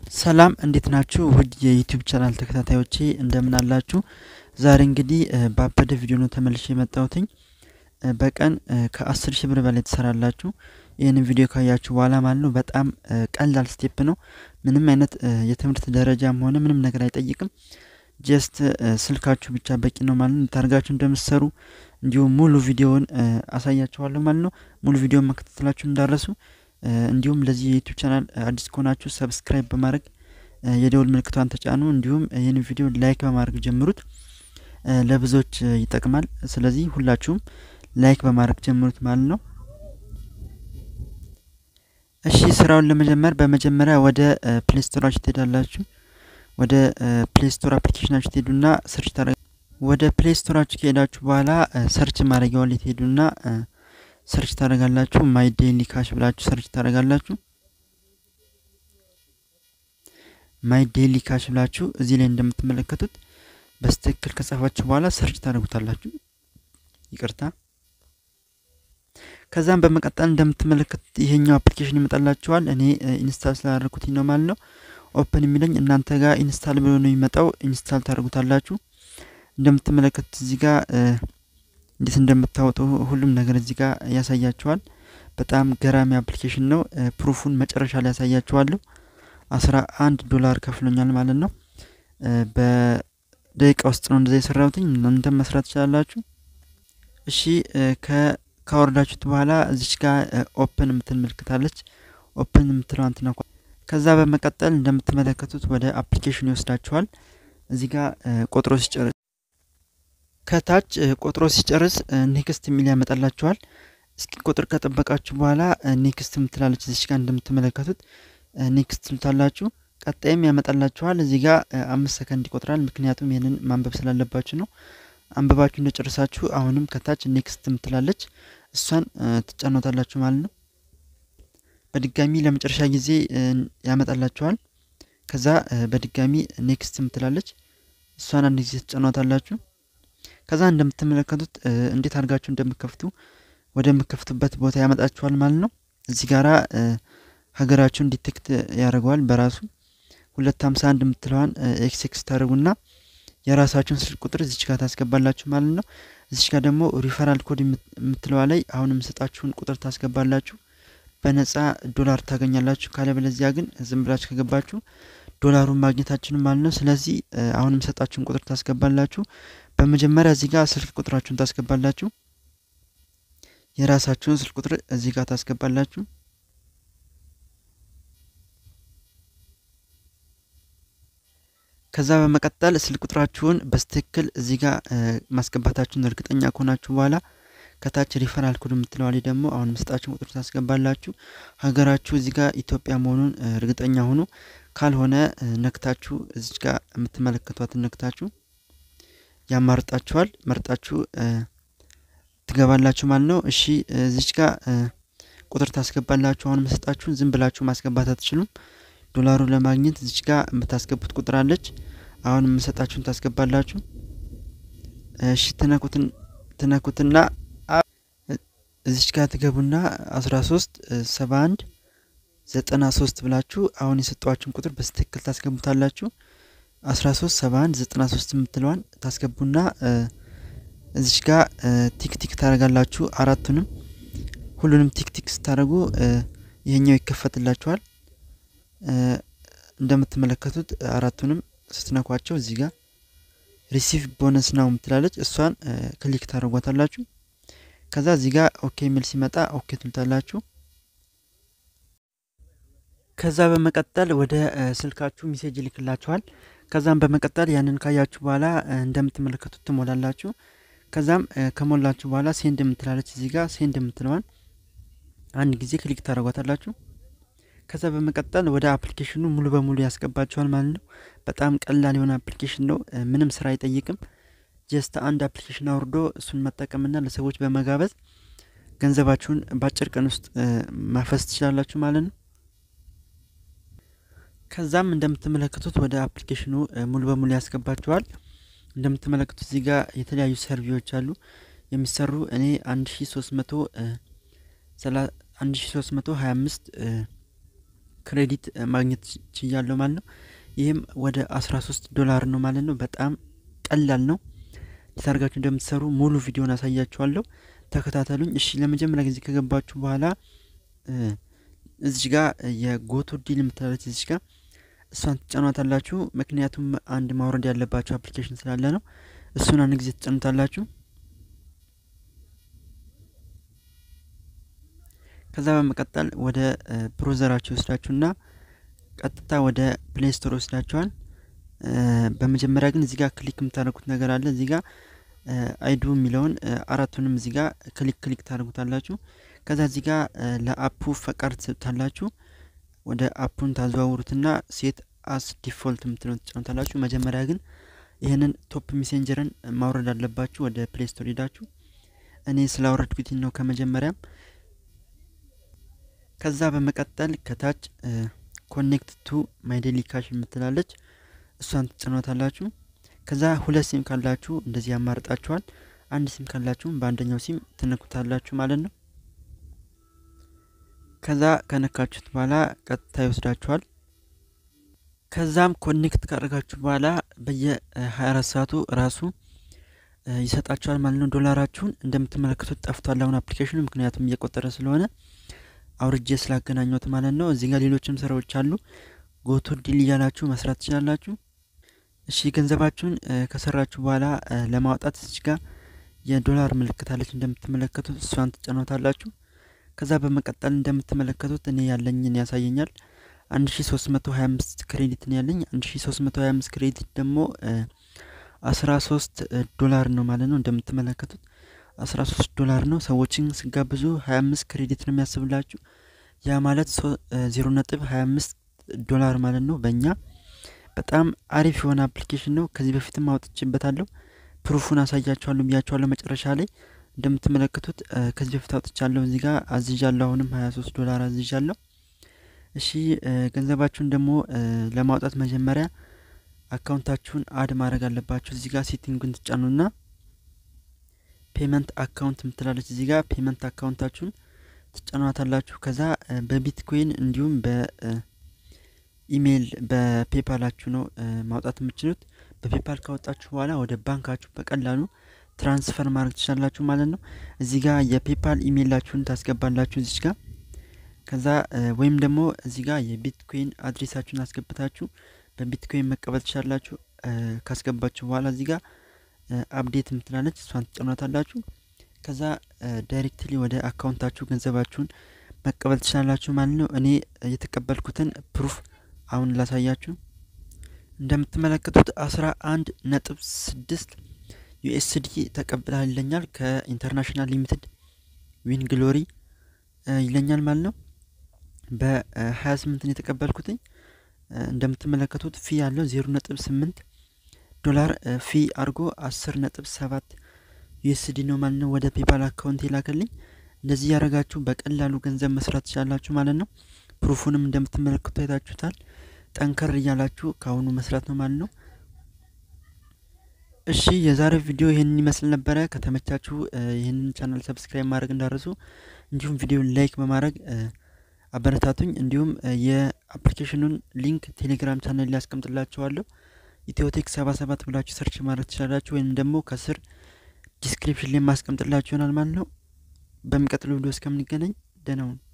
ሰላም እንዴት ናችሁ? ውድ የዩቲዩብ ቻናል ተከታታዮቼ እንደምን አላችሁ? ዛሬ እንግዲህ ባበደ ቪዲዮ ነው ተመልሼ የመጣሁትኝ። በቀን ከአስር ሺህ ብር በላይ ትሰራላችሁ። ይህንን ቪዲዮ ካያችሁ በኋላ ማለት ነው። በጣም ቀላል ስቴፕ ነው። ምንም አይነት የትምህርት ደረጃም ሆነ ምንም ነገር አይጠይቅም። ጀስት ስልካችሁ ብቻ በቂ ነው ማለት ነው። ታርጋችሁ እንደምትሰሩ እንዲሁም ሙሉ ቪዲዮውን አሳያችኋለሁ ማለት ነው። ሙሉ ቪዲዮውን መከታተላችሁ እንዳረሱ እንዲሁም ለዚህ የዩቲዩብ ቻናል አዲስ ከሆናችሁ ሰብስክራይብ በማድረግ የደውል ምልክቷን ተጫኑ። እንዲሁም ይህን ቪዲዮ ላይክ በማድረግ ጀምሩት፣ ለብዙዎች ይጠቅማል። ስለዚህ ሁላችሁም ላይክ በማድረግ ጀምሩት ማለት ነው። እሺ ስራውን ለመጀመር በመጀመሪያ ወደ ፕሌይ ስቶራችሁ ትሄዳላችሁ። ወደ ፕሌይ ስቶር አፕሊኬሽናችሁ ትሄዱና ሰርች ታረ ወደ ፕሌይ ስቶራችሁ ከሄዳችሁ በኋላ ሰርች ማድረጊያው ላይ ትሄዱና ሰርች ታደርጋላችሁ። ማይ ዴይሊ ካሽ ብላችሁ ሰርች ታደርጋላችሁ። ማይ ዴይሊ ካሽ ብላችሁ እዚህ ላይ እንደምትመለከቱት በስትክክል ከጻፋችሁ በኋላ ሰርች ታደርጉታላችሁ። ይቅርታ። ከዛም በመቀጠል እንደምትመለከቱት ይሄኛው አፕሊኬሽን ይመጣላችኋል። እኔ ኢንስታል ስላደረኩትኝ ነው ማለት ነው። ኦፕን የሚለኝ እናንተ ጋር ኢንስታል ብሎ ነው የሚመጣው። ኢንስታል ታደርጉታላችሁ። እንደምትመለከቱት እዚህ ጋር እንዴት እንደምታወጡ ሁሉም ነገር እዚህ ጋር ያሳያችኋል። በጣም ገራሚ አፕሊኬሽን ነው። ፕሩፉን መጨረሻ ላይ ያሳያችኋለሁ። አስራ አንድ ዶላር ከፍሎኛል ማለት ነው። በደቂቃ ውስጥ ነው እንደዛ የሰራሁትኝ። እናንተም መስራት ትችላላችሁ። እሺ ካወረዳችሁት በኋላ እዚች ጋር ኦፕን የምትል ምልክታለች። ኦፕን የምትለዋን ትነኳ። ከዛ በመቀጠል እንደምትመለከቱት ወደ አፕሊኬሽኑ ይወስዳችኋል። እዚህ ጋር ቆጥሮ ሲጨርስ ከታች ቆጥሮ ሲጨርስ ኔክስት የሚል ያመጣላችኋል። እስኪ ቁጥር ከጠበቃችሁ በኋላ ኔክስት የምትላለች እዚች ጋር እንደምትመለከቱት ኔክስት ትሉታላችሁ። ቀጣይም ያመጣላችኋል። እዚህ ጋር አምስት ሰከንድ ይቆጥራል። ምክንያቱም ይህንን ማንበብ ስላለባችሁ ነው። አንብባችሁ እንደጨርሳችሁ አሁንም ከታች ኔክስት የምትላለች እሷን ትጫኖታላችሁ ማለት ነው። በድጋሚ ለመጨረሻ ጊዜ ያመጣላችኋል። ከዛ በድጋሚ ኔክስት የምትላለች እሷን አንድ ጊዜ ትጫኗታላችሁ። ከዛ እንደምትመለከቱት እንዴት አድርጋችሁ እንደምከፍቱ ወደምከፍቱበት ቦታ ያመጣችኋል ማለት ነው። እዚህ ጋራ ሀገራችሁን ዲቴክት ያደርገዋል በራሱ ሁለት ሀምሳ አንድ የምትለዋን ኤክስ ኤክስ ታደርጉና የራሳችሁን ስልክ ቁጥር እዚች ጋር ታስገባላችሁ ማለት ነው። እዚች ጋር ደግሞ ሪፈራል ኮድ የምትለዋ ላይ አሁን የምሰጣችሁን ቁጥር ታስገባላችሁ። በነጻ ዶላር ታገኛላችሁ። ካለበለዚያ ግን ዝም ብላችሁ ከገባችሁ ዶላሩን ማግኘታችሁን ማለት ነው። ስለዚህ አሁን የምሰጣችሁን ቁጥር ታስገባላችሁ። በመጀመሪያ እዚህ ጋር ስልክ ቁጥራችሁን ታስገባላችሁ። የራሳችሁን ስልክ ቁጥር እዚህ ጋር ታስገባላችሁ። ከዛ በመቀጠል ስልክ ቁጥራችሁን በስትክክል እዚህ ጋር ማስገባታችሁን እርግጠኛ ከሆናችሁ በኋላ ከታች ሪፈራል ኮድ የምትለዋ ላይ ደግሞ አሁን የምሰጣችሁን ቁጥር ታስገባላችሁ። ሀገራችሁ እዚህ ጋር ኢትዮጵያ መሆኑን እርግጠኛ ሁኑ። ካልሆነ ነክታችሁ እዚህ ጋር የምትመለከቷትን ነክታችሁ ያማርጣችኋል። መርጣችሁ ትገባላችሁ ማለት ነው። እሺ እዚች ጋር ቁጥር ታስገባላችሁ። አሁን የምሰጣችሁን ዝም ብላችሁ ማስገባት አትችሉም። ዶላሩን ለማግኘት እዚች ጋር የምታስገቡት ቁጥር አለች። አሁን የምሰጣችሁን ታስገባላችሁ። እሺ ትነኩትን ትነኩትና እዚች ጋር ትገቡና አስራ ሶስት ሰባ አንድ ዘጠና ሶስት ብላችሁ አሁን የሰጧችሁን ቁጥር በስትክክል ታስገቡታላችሁ። አስራ ሶስት ሰባ አንድ ዘጠና ሶስት የምትለዋን ታስገቡና እዚች ጋር ቲክቲክ ታደርጋላችሁ። አራቱንም ሁሉንም ቲክቲክ ስታደርጉ ይሄኛው ይከፈትላችኋል። እንደምትመለከቱት አራቱንም ስትነኳቸው እዚህ ጋር ሪሲቭ ቦነስ ናው የምትላለች እሷን ክሊክ ታደርጓታላችሁ። ከዛ እዚህ ጋር ኦኬ የሚል ሲመጣ ኦኬ ትሉታላችሁ። ከዛ በመቀጠል ወደ ስልካችሁ ሜሴጅ ይልክላችኋል። ከዛም በመቀጠል ያንን ካያችሁ በኋላ እንደምትመለከቱት ትሞላላችሁ። ከዛም ከሞላችሁ በኋላ ሴንድ የምትላለች እዚህ ጋር ሴንድ የምትለዋን አንድ ጊዜ ክሊክ ታደርጓታላችሁ። ከዛ በመቀጠል ወደ አፕሊኬሽኑ ሙሉ በሙሉ ያስገባችኋል ማለት ነው። በጣም ቀላል የሆነ አፕሊኬሽን ነው። ምንም ስራ አይጠይቅም። ጀስት አንድ አፕሊኬሽን አውርዶ እሱን መጠቀምና ለሰዎች በመጋበዝ ገንዘባችሁን በአጭር ቀን ውስጥ ማፈስ ትችላላችሁ ማለት ነው። ከዛም እንደምትመለከቱት ወደ አፕሊኬሽኑ ሙሉ በሙሉ ያስገባችኋል። እንደምትመለከቱት እዚህ ጋር የተለያዩ ሰርቪዎች አሉ የሚሰሩ እኔ አንድ ሺ ሶስት መቶ አንድ ሺ ሶስት መቶ ሀያ አምስት ክሬዲት ማግኘት ችያለሁ ማለት ነው። ይህም ወደ 13 ዶላር ነው ማለት ነው። በጣም ቀላል ነው። ታርጋችሁ እንደምትሰሩ ሙሉ ቪዲዮን አሳያችኋለሁ። ተከታተሉኝ። እሺ ለመጀመሪያ ጊዜ ከገባችሁ በኋላ እዚች ጋር የጎቶ ዲል የምትላለች እዚች ጋር እሷን ትጫኗታላችሁ። ምክንያቱም አንድ ማውረድ ያለባችሁ አፕሊኬሽን ስላለ ነው። እሱን አንድ ጊዜ ትጫኑታላችሁ። ከዛ በመቀጠል ወደ ብሮዘራችሁ ይወስዳችሁና ቀጥታ ወደ ፕሌይ ስቶር ይወስዳችኋል። በመጀመሪያ ግን እዚህ ጋር ክሊክ የምታደርጉት ነገር አለ። እዚህ ጋር አይዱ የሚለውን አራቱንም እዚህ ጋር ክሊክ ክሊክ ታደርጉታላችሁ። ከዛ እዚህ ጋር ለአፑ ፈቃድ ትሰጡታላችሁ። ወደ አፑን ታዘዋውሩትና ሴት አስ ዲፎልት የምትለውን ትጫኑታላችሁ። መጀመሪያ ግን ይህንን ቶፕ ሜሴንጀርን ማውረድ አለባችሁ። ወደ ፕሌይ ስቶር ሄዳችሁ እኔ ስላወረድኩት ነው ከመጀመሪያም። ከዛ በመቀጠል ከታች ኮኔክት ቱ ማይ ዴሊ ካሽ የምትላለች እሷን ትጭኗታላችሁ። ከዛ ሁለት ሲም ካላችሁ እንደዚህ ያማርጣችኋል። አንድ ሲም ካላችሁም በአንደኛው ሲም ትነኩታላችሁ ማለት ነው። ከዛ ከነካችሁት በኋላ ቀጥታ ይወስዳችኋል። ከዛም ኮኔክት ካደረጋችሁ በኋላ በየ24 ሰዓቱ ራሱ ይሰጣችኋል ማለት ነው። ዶላራችሁን እንደምትመለከቱት ጠፍቷል አሁን አፕሊኬሽኑ፣ ምክንያቱም እየቆጠረ ስለሆነ አውርጄ ስላገናኘት ማለት ነው። እዚህ ጋር ሌሎችም ስራዎች አሉ። ጎቶ ዲል እያላችሁ መስራት ትችላላችሁ። እሺ ገንዘባችሁን ከሰራችሁ በኋላ ለማውጣት እዚህ ጋር የዶላር ምልክት አለች እንደምትመለከቱት፣ እሷን ትጫኖታላችሁ። ከዛ በመቀጠል እንደምትመለከቱት እኔ ያለኝን ያሳየኛል። 1325 ክሬዲት ነው ያለኝ። 1325 ክሬዲት ደግሞ 13 ዶላር ነው ማለት ነው። እንደምትመለከቱት 13 ዶላር ነው። ሰዎችን ስጋብዙ 25 ክሬዲት ነው የሚያስብላችሁ። ያ ማለት 0 ነጥብ 25 ዶላር ማለት ነው በእኛ በጣም አሪፍ የሆነ አፕሊኬሽን ነው። ከዚህ በፊትም አውጥቼበታለሁ። ፕሩፉን አሳያችኋለሁ ብያችኋለሁ መጨረሻ ላይ እንደምትመለከቱት ከዚህ በፊት አውጥቻለሁ። እዚህ ጋር አዝዣለሁ። አሁንም 23 ዶላር አዝዣለሁ። እሺ ገንዘባችሁን ደግሞ ለማውጣት መጀመሪያ አካውንታችሁን አድ ማድረግ አለባችሁ። እዚህ ጋር ሴቲንጉን ትጫኑና ፔመንት አካውንት የምትላለች እዚህ ጋር ፔመንት አካውንታችሁን ትጫኗታላችሁ። ከዛ በቢትኮይን እንዲሁም በኢሜይል በፔፓላችሁ ነው ማውጣት የምችሉት። በፔፓል ካወጣችሁ በኋላ ወደ ባንካችሁ በቀላሉ ትራንስፈር ማድረግ ትችላላችሁ ማለት ነው። እዚህ ጋር የፔፓል ኢሜይላችሁን ታስገባላችሁ እዚች ጋር ከዛ ወይም ደግሞ እዚህ ጋር የቢትኮይን አድሬሳችሁን አስገብታችሁ በቢትኮይን መቀበል ትችላላችሁ። ካስገባችሁ በኋላ እዚህ ጋር አፕዴት የምትላለች እሷን ትጭኗታላችሁ። ከዛ ዳይሬክትሊ ወደ አካውንታችሁ ገንዘባችሁን መቀበል ትችላላችሁ ማለት ነው። እኔ የተቀበልኩትን ፕሩፍ አሁን ላሳያችሁ። እንደምትመለከቱት አስራ አንድ ነጥብ ስድስት ዩኤስዲ ተቀብላል ይለኛል። ከኢንተርናሽናል ሊሚትድ ዊን ግሎሪ ይለኛል ማለት ነው። በሀያ ስምንትን የተቀበልኩትኝ እንደምትመለከቱት ፊ ያለው ዜሮ ነጥብ ስምንት ዶላር ፊ አድርጎ አስር ነጥብ ሰባት ዩኤስዲ ነው ማለት ነው። ወደ ፔፓል አካውንት የላከልኝ። እንደዚህ ያደረጋችሁ በቀላሉ ገንዘብ መስራት ትችላላችሁ ማለት ነው። ፕሩፉንም እንደምትመለከቱ አይታችሁታል። ጠንከር እያላችሁ ከአሁኑ መስራት ነው ማለት ነው። እሺ የዛሬው ቪዲዮ ይህንን ይመስል ነበረ። ከተመቻችሁ ይህንን ቻናል ሰብስክራይብ ማድረግ እንዳረሱ፣ እንዲሁም ቪዲዮን ላይክ በማድረግ አበረታቱኝ። እንዲሁም የአፕሊኬሽኑን ሊንክ ቴሌግራም ቻናል ላይ ያስቀምጥላችኋለሁ። ኢትዮቴክ ሰባ ሰባት ብላችሁ ሰርች ማድረግ ትችላላችሁ፣ ወይም ደግሞ ከስር ዲስክሪፕሽን ላይ ማስቀምጥላችሁ ይሆናል ማለት ነው። በሚቀጥለው ቪዲዮ እስከምንገናኝ ደህና ሁኑ።